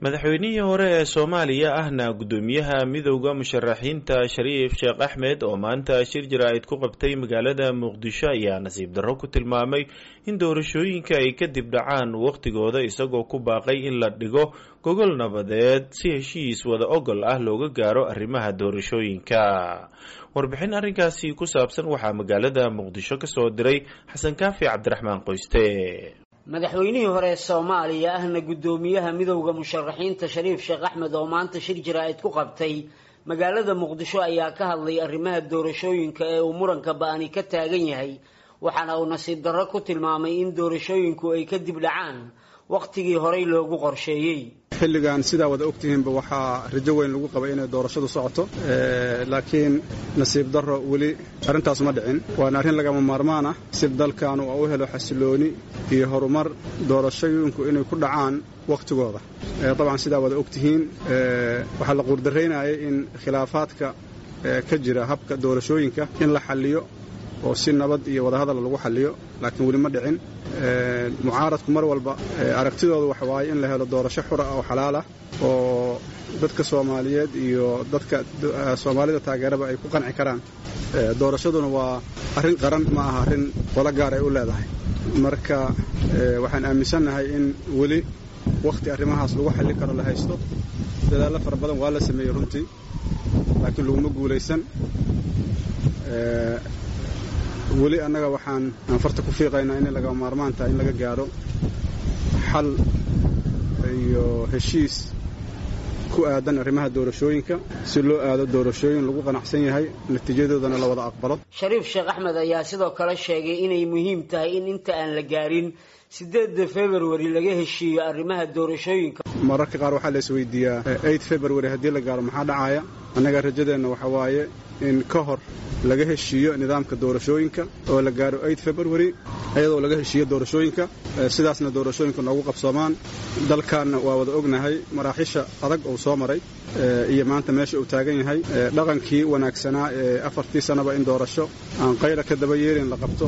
madaxweynihii hore ee soomaaliya ahna guddoomiyaha midowda musharaxiinta shariif sheekh axmed oo maanta shir jaraa'id ku qabtay magaalada muqdisho ayaa nasiib darro ku tilmaamay in doorashooyinka ay kadib dhacaan wakhtigooda isagoo ku baaqay in la dhigo gogol nabadeed si heshiis wada ogol ah looga gaaro arrimaha doorashooyinka warbixin arrinkaasi ku saabsan waxaa magaalada muqdisho ka soo diray xasan kaafi cabdiraxmaan qoyste madaxweynihii hore soomaaliya ahna guddoomiyaha midowda musharaxiinta shariif sheekh axmed oo maanta shir jaraa'id ku qabtay magaalada muqdisho ayaa ka hadlay arrimaha doorashooyinka ee uu muranka ba-ani ka taagan yahay waxaana uu nasiib darro ku tilmaamay in doorashooyinku ay kadib dhacaan wakhtigii horey loogu qorsheeyey xilligan sidaa wada ogtihiinba waxaa rajo weyn lagu qabay inay doorashadu socoto laakiin nasiib darro weli arrintaas ma dhicin waana arrin lagama maarmaan ah si dalkaanu u helo xasilooni iyo horumar doorashooyinku inay ku dhacaan wakhtigooda dabcan sidaa wada ogtihiin waxaa la quurdaraynayay in khilaafaadka ka jira habka doorashooyinka in la xalliyo oo si nabad iyo wadahadal lagu xalliyo laakiin weli ma dhicin mucaaradku mar walba aragtidooda waxa waaye in la helo doorasho xura oo xalaal ah oo dadka soomaaliyeed iyo dadka soomaalida taageeraba ay ku qanci karaan doorashaduna waa arrin qaran ma aha arrin qolo gaar ay u leedahay marka waxaan aaminsannahay in weli wakhti arrimahaas lagu xallin karo la haysto dadaallo fara badan waa la sameeyey runtii laakiin laguma guulaysan weli annaga waxaan farta ku fiiqaynaa inay laga maarmaan tahay in laga gaadho xal iyo heshiis ku aadan arrimaha doorashooyinka si loo aado doorashooyin lagu qanacsan yahay natiijadoodana la wada aqbalo shariif sheekh axmed ayaa sidoo kale sheegay inay muhiim tahay in inta aan la gaarin sideedda februari laga heshiiyo arrimaha doorashooyinka mararka qaar waxaa la isweydiiyaa eight february haddii la gaaro maxaa dhacaya annaga rajadeenna waxa waaye in ka hor laga heshiiyo nidaamka doorashooyinka oo la gaaro eight february iyadoo laga heshiiyo doorashooyinka sidaasna doorashooyinka noogu qabsoomaan dalkaanna waa wada ognahay maraaxiisha adag uu soo maray iyo maanta meesha uu taagan yahay dhaqankii wanaagsanaa ee afartii sannaba in doorasho aan qayra ka daba yeelin la qabto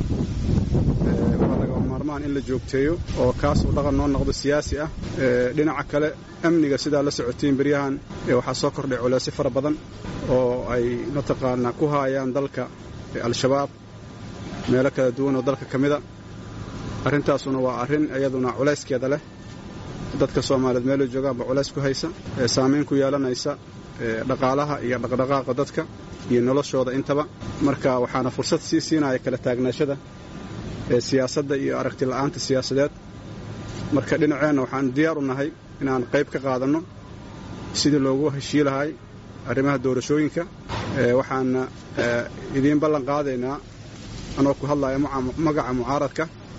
in la joogteeyo oo kaas uu dhaqan noo noqdo siyaasi ah dhinaca kale amniga sidaa la socotiin beryahan waxaa soo kordhay culeysyo fara badan oo ay mataqaanaa ku haayaan dalka al-shabaab meelo kala duwan oo dalka ka mida arrintaasuna waa arrin iyaduna culayskeeda leh dadka soomaaliyeed meelay joogaanba culays ku haysa saamayn ku yeelanaysa dhaqaalaha iyo dhaqdhaqaaqa dadka iyo noloshooda intaba marka waxaana fursad sii siinaya kala taagnaashada siyaasadda iyo aragti la'aanta siyaasadeed marka dhinaceenna waxaan diyaar u nahay inaan qayb ka qaadanno sidii loogu heshii lahay arrimaha doorashooyinka waxaana idiin ballan qaadaynaa anoo ku hadlaya magaca mucaaradka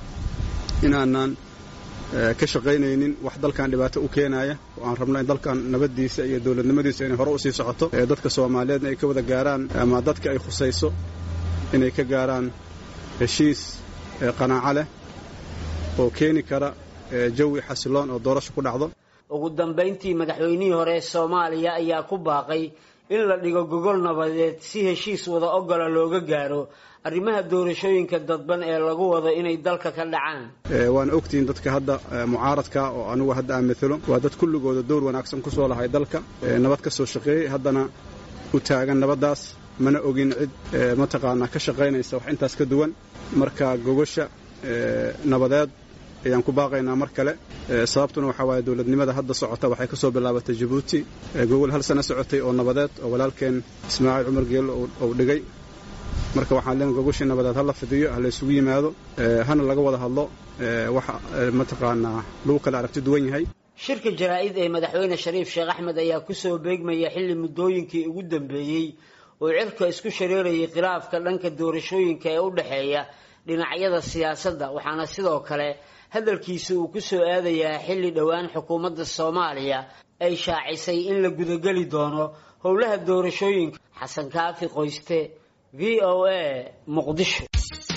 inaanan ka shaqaynaynin wax dalkan dhibaato u keenaya oo aan rabno in dalkan nabaddiisa iyo dowladnimadiisa inay hore u sii socoto dadka soomaaliyeedna ay ka wada gaaraan ama dadka ay khusayso inay ka gaaraan heshiis qanaaco leh oo keeni kara jawi xasiloon oo doorasho ku dhacdo ugu dambayntii madaxweynihii hore ee soomaaliya ayaa ku baaqay in la dhigo gogol nabadeed si heshiis wada ogola looga gaaro arrimaha doorashooyinka dadban ee lagu wado inay dalka ka dhacaan waana ogtihiin dadka hadda mucaaradka oo anugu hadda aan matalo waa dad kulligooda dowr wanaagsan ku soo lahay dalka nabad ka soo shaqeeyey haddana u taagan nabaddaas mana ogin cid mataqaanaa ka shaqaynaysa wax intaas ka duwan marka gogosha nabadeed ayaan ku baaqaynaa mar kale sababtuna waxaa waaye dowladnimada hadda socota waxay ka soo bilaabatay jabuuti gogol hal sano socotay oo nabadeed oo walaalkeen ismaaciil cumar geelo uu dhigay marka waxaan leen gogoshii nabadeed hala fidiyo ha la isugu yimaado hana laga wada hadlo waxa mataqaanaa lagu kala aragti duwan yahay shirka jaraa-id ee madaxweyne shariif sheekh axmed ayaa kusoo beegmaya xilli muddooyinkii ugu dambeeyey oo cirka isku shareerayay khilaafka dhanka doorashooyinka ee u dhexeeya dhinacyada siyaasadda waxaana sidoo kale hadalkiisa uu ku soo aadayaa xilli dhowaan xukuumadda soomaaliya ay shaacisay in la gudageli doono howlaha doorashooyinka xasan kaafi qoyste v o a muqdisho